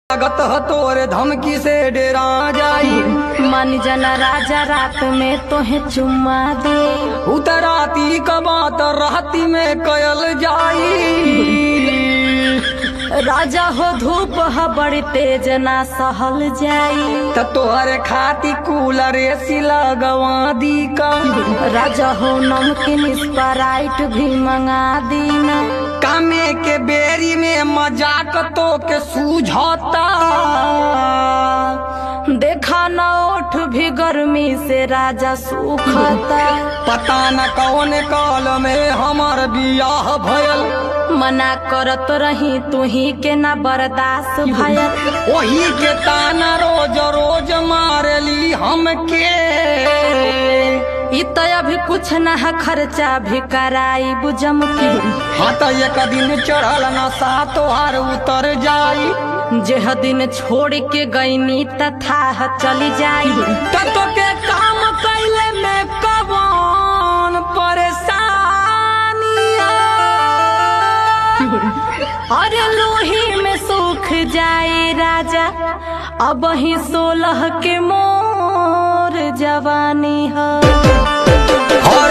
लागत ह तोरे धमकी से डेरा जाई मन जना राजा रात में तोहे चुम्मा दे उतराती क बात राती में कयल जाई राजा हो धूप ह बड़ी तेज ना सहल जाई त तोहरे खाती कूलर एसी लगवा दी का राजा हो नमकीन स्प्राइट भी मंगा दीना कामे के बेरी में मजाक तो के सूझता देखा न ओठ भी गर्मी से राजा सूखता पता न कौन काल में हमार बियाह भयल मना करत रही तू ही के ना बर्दाश्त भयल वही के ताना रोज रोज मारली हमके इ त अभी कुछ ना है खर्चा भी कराई बुजम की हाँ तो एक दिन चढ़ल नशा तोहार उतर जाई जेह दिन छोड़ के गईनी तथा चली जाई त तो के काम कैले में कवन परेशानी अरे लोही में सूख जाए राजा अब ही सोलह के मोर जवानी है हर